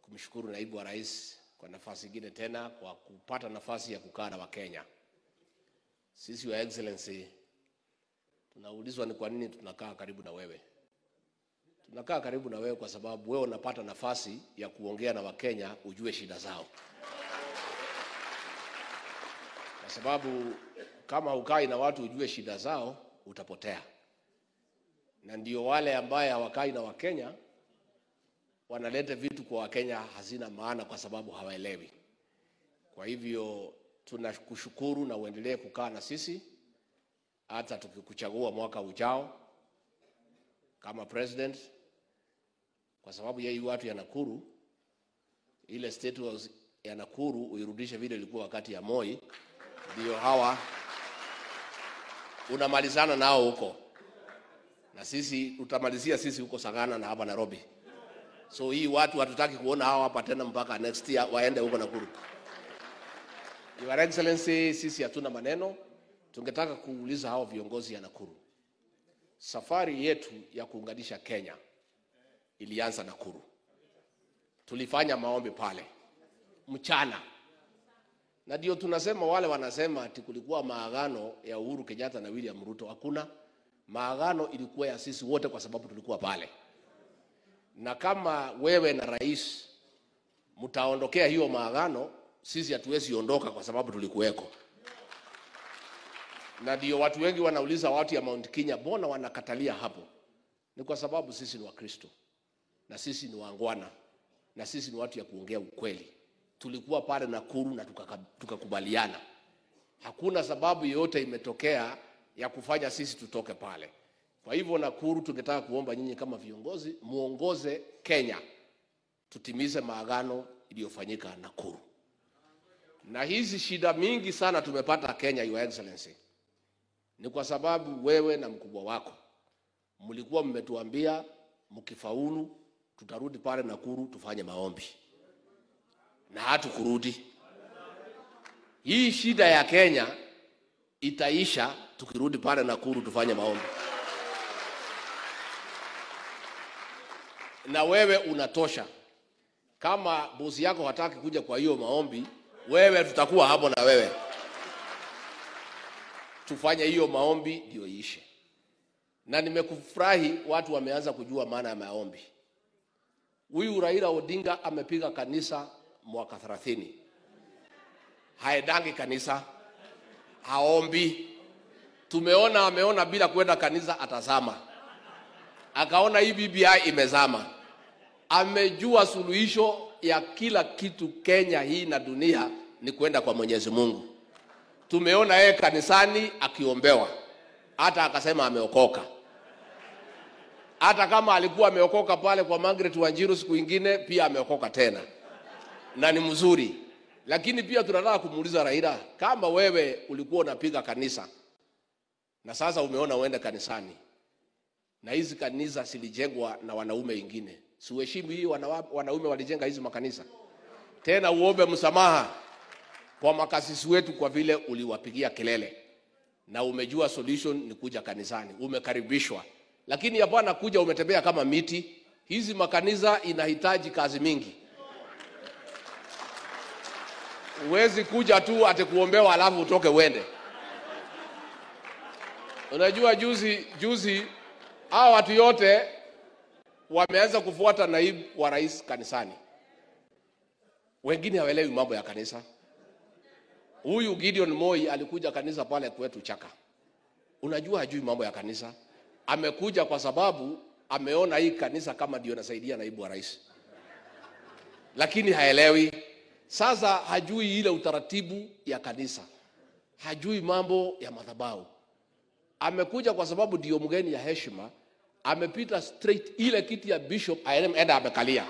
kumshukuru naibu wa rais kwa nafasi ingine tena kwa kupata nafasi ya kukaa na Wakenya. Sisi wa excellency tunaulizwa ni kwa nini tunakaa karibu na wewe. Tunakaa karibu na wewe kwa sababu wewe unapata nafasi ya kuongea na Wakenya, ujue shida zao, kwa sababu kama hukai na watu ujue shida zao, utapotea. Na ndio wale ambaye hawakai na Wakenya wanaleta vitu kwa Wakenya hazina maana, kwa sababu hawaelewi. Kwa hivyo tunakushukuru na uendelee kukaa na sisi hata tukikuchagua mwaka ujao kama president, kwa sababu yeye watu ya Nakuru, ile state house ya Nakuru uirudishe vile ilikuwa wakati ya Moi, ndio hawa unamalizana nao huko, na sisi tutamalizia sisi huko Sagana na hapa Nairobi. So hii watu hatutaki kuona hawa hapa tena mpaka next year waende huko Nakuru. Your Excellency, sisi hatuna maneno. Tungetaka kuuliza hao viongozi ya Nakuru, safari yetu ya kuunganisha Kenya ilianza Nakuru. Tulifanya maombi pale mchana, na ndio tunasema wale wanasema ati kulikuwa maagano ya Uhuru Kenyatta na William Ruto. Hakuna maagano, ilikuwa ya sisi wote, kwa sababu tulikuwa pale na kama wewe na rais mtaondokea hiyo maagano, sisi hatuwezi ondoka kwa sababu tulikuweko. Na ndio watu wengi wanauliza watu ya Mount Kenya, mbona wanakatalia hapo? Ni kwa sababu sisi ni Wakristo na sisi ni wangwana na sisi ni watu ya kuongea ukweli. Tulikuwa pale Nakuru na tukaka- tukakubaliana, hakuna sababu yoyote imetokea ya kufanya sisi tutoke pale. Kwa hivyo Nakuru, tungetaka kuomba nyinyi kama viongozi muongoze Kenya tutimize maagano iliyofanyika Nakuru. Na hizi shida mingi sana tumepata Kenya, Your Excellency, ni kwa sababu wewe na mkubwa wako mlikuwa mmetuambia mkifaulu tutarudi pale Nakuru tufanye maombi, na hatukurudi. Hii shida ya Kenya itaisha tukirudi pale Nakuru tufanye maombi. na wewe unatosha. Kama bosi yako hataki kuja kwa hiyo maombi, wewe tutakuwa hapo na wewe, tufanye hiyo maombi ndio iishe. Na nimekufurahi watu wameanza kujua maana ya maombi. Huyu Raila Odinga amepiga kanisa mwaka 30 haedangi kanisa, haombi. Tumeona ameona bila kwenda kanisa atazama akaona hii BBI imezama. Amejua suluhisho ya kila kitu Kenya hii na dunia ni kwenda kwa Mwenyezi Mungu. Tumeona yeye kanisani akiombewa, hata akasema ameokoka. Hata kama alikuwa ameokoka pale kwa Margaret Wanjiru siku ingine, pia ameokoka tena, na ni mzuri. Lakini pia tunataka kumuuliza Raila, kama wewe ulikuwa unapiga kanisa na sasa umeona uende kanisani na hizi kanisa zilijengwa na wanaume wengine, siuheshimu hii wana, wanaume walijenga hizi makanisa. Tena uombe msamaha kwa makasisi wetu kwa vile uliwapigia kelele na umejua solution ni kuja kanisani, umekaribishwa. Lakini hapana kuja umetembea kama miti. Hizi makanisa inahitaji kazi mingi. Huwezi kuja tu ati kuombewa alafu utoke uende. Unajua juzi juzi hawa watu yote wameanza kufuata naibu wa rais kanisani, wengine hawaelewi mambo ya kanisa. Huyu Gideon Moi alikuja kanisa pale kwetu Chaka, unajua hajui mambo ya kanisa. Amekuja kwa sababu ameona hii kanisa kama ndio nasaidia naibu wa rais, lakini haelewi. Sasa hajui ile utaratibu ya kanisa, hajui mambo ya madhabahu. Amekuja kwa sababu ndio mgeni ya heshima, amepita straight ile kiti ya bishop aenda amekalia.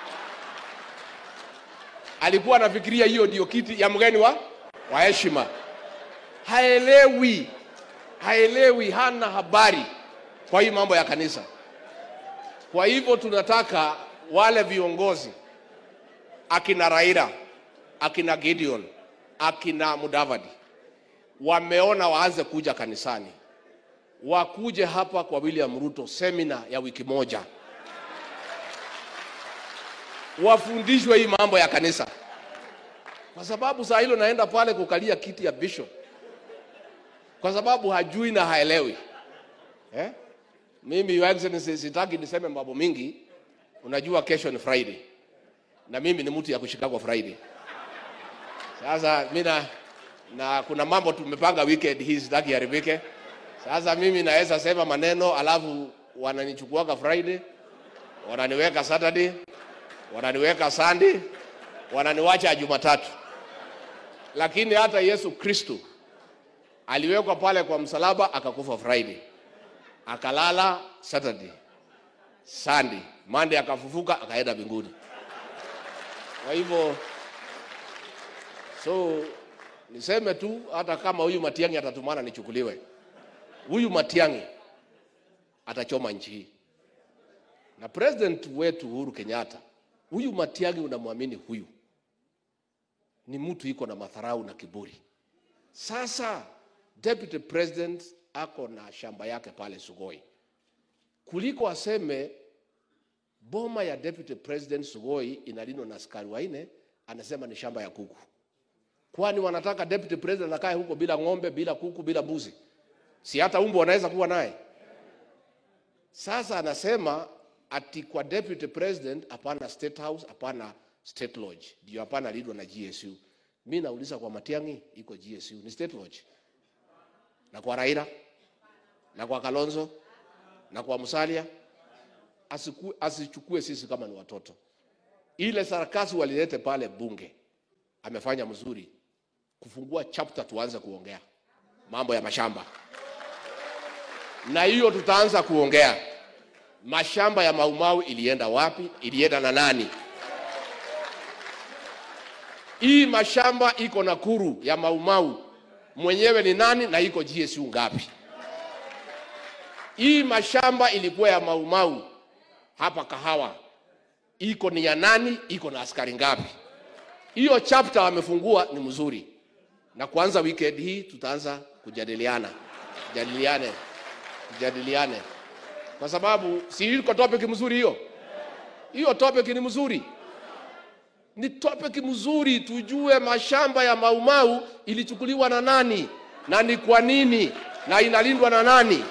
Alikuwa anafikiria hiyo ndio kiti ya mgeni wa wa heshima. Haelewi, haelewi, hana habari kwa hii mambo ya kanisa. Kwa hivyo tunataka wale viongozi akina Raila, akina Gideon, akina Mudavadi wameona waanze kuja kanisani, wakuje hapa kwa William Ruto semina ya wiki moja, wafundishwe hii mambo ya kanisa, kwa sababu saa hilo naenda pale kukalia kiti ya bishop, kwa sababu hajui na haelewi eh? Mimi Your Excellency, sitaki niseme mambo mingi. Unajua kesho ni Friday na mimi ni mtu ya kushikagwa Friday. Sasa mimi na, na kuna mambo tumepanga weekend hii sitaki haribike. Sasa mimi naweza sema maneno alafu wananichukuaga Friday, wananiweka Saturday, wananiweka Sunday, wananiwacha Jumatatu. Lakini hata Yesu Kristo aliwekwa pale kwa msalaba akakufa Friday, akalala Saturday, Sunday, Monday akafufuka akaenda mbinguni. Kwa hivyo so niseme tu, hata kama huyu Matiang'i atatumana nichukuliwe, huyu Matiang'i atachoma nchi hii, na president wetu Uhuru Kenyatta, huyu Matiang'i unamwamini huyu ni mtu iko na madharau na kiburi. Sasa deputy president ako na shamba yake pale Sugoi, kuliko aseme boma ya deputy president Sugoi inalindwa na askari wanne, anasema ni shamba ya kuku. Kwani wanataka deputy president akae huko bila ng'ombe, bila kuku, bila mbuzi? Si hata umbo wanaweza kuwa naye. Sasa anasema ati kwa deputy president hapana state house, hapana state lodge, ndio hapana lidwa na GSU. Mi nauliza kwa Matiang'i iko GSU ni state lodge, na kwa Raila na kwa Kalonzo na kwa Musalia asiku, asichukue sisi kama ni watoto. Ile sarakasi walilete pale bunge amefanya mzuri kufungua chapter, tuanze kuongea mambo ya mashamba, na hiyo tutaanza kuongea mashamba ya Maumau ilienda wapi, ilienda na nani? Hii mashamba iko Nakuru ya Maumau mwenyewe ni nani na iko GSU ngapi? Hii mashamba ilikuwa ya Maumau hapa Kahawa, iko ni ya nani? Iko na askari ngapi? Hiyo chapter wamefungua ni mzuri, na kuanza weekend hii tutaanza kujadiliana, jadiliane, jadiliane, kwa sababu si iko topic mzuri hiyo. Hiyo topic ni mzuri, ni topic mzuri, tujue mashamba ya Maumau ilichukuliwa na nani na ni kwa nini na inalindwa na nani.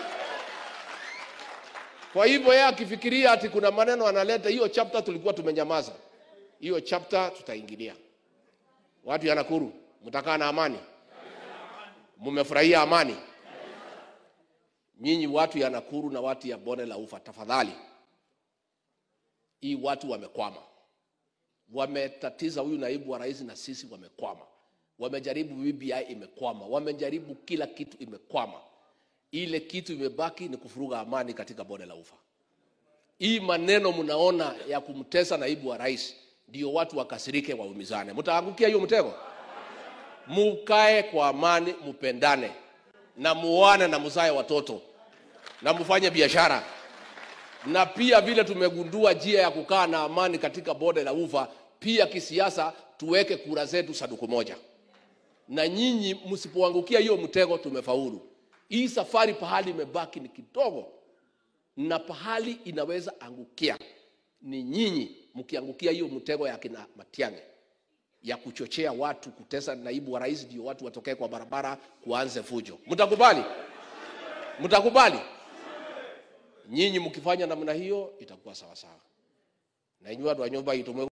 Kwa hivyo yeye akifikiria ati kuna maneno analeta, hiyo chapter tulikuwa tumenyamaza, hiyo chapter tutaingilia. Watu ya Nakuru, mtakaa na amani? Mumefurahia amani? Nyinyi watu ya Nakuru na watu ya bonde la Ufa, tafadhali, hii watu wamekwama, wametatiza huyu naibu wa rais na sisi wamekwama, wamejaribu BBI imekwama, wamejaribu kila kitu imekwama. Ile kitu imebaki ni kufuruga amani katika bonde la Ufa. Hii maneno mnaona ya kumtesa naibu wa rais ndio watu wakasirike, waumizane. Mtaangukia hiyo mtego. Mukae kwa amani, mupendane na muoane na muzae watoto na mufanye biashara, na pia vile tumegundua njia ya kukaa na amani katika bonde la Ufa, pia kisiasa tuweke kura zetu saduku moja, na nyinyi msipoangukia hiyo mtego, tumefaulu. Hii safari pahali imebaki ni kidogo, na pahali inaweza angukia ni nyinyi mkiangukia hiyo mtego ya kina Matiang'i ya kuchochea watu kutesa naibu wa rais, ndio watu watokee kwa barabara kuanze fujo. Mtakubali? Mtakubali? Nyinyi mkifanya namna hiyo itakuwa sawa sawa, na nyinyi watu wa nyumba itumwe